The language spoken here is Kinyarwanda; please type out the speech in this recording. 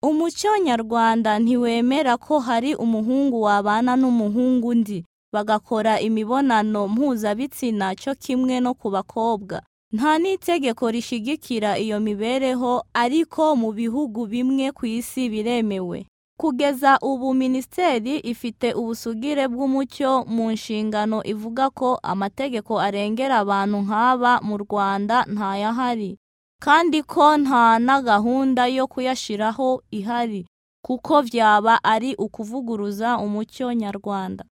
Umuco nyarwanda ntiwemera ko hari umuhungu wabana n'umuhungu undi, bagakora imibonano mpuzabitsina cyo kimwe no ku bakobwa. Nta n'itegeko rishyigikira iyo mibereho ariko mu bihugu bimwe ku isi biremewe. Kugeza ubu Minisiteri ifite ubusugire bw'umuco mu nshingano ivuga ko amategeko arengera abantu nk'aba mu Rwanda ntayahari kandi ko nta na gahunda yo kuyashyiraho ihari kuko byaba ari ukuvuguruza umuco nyarwanda.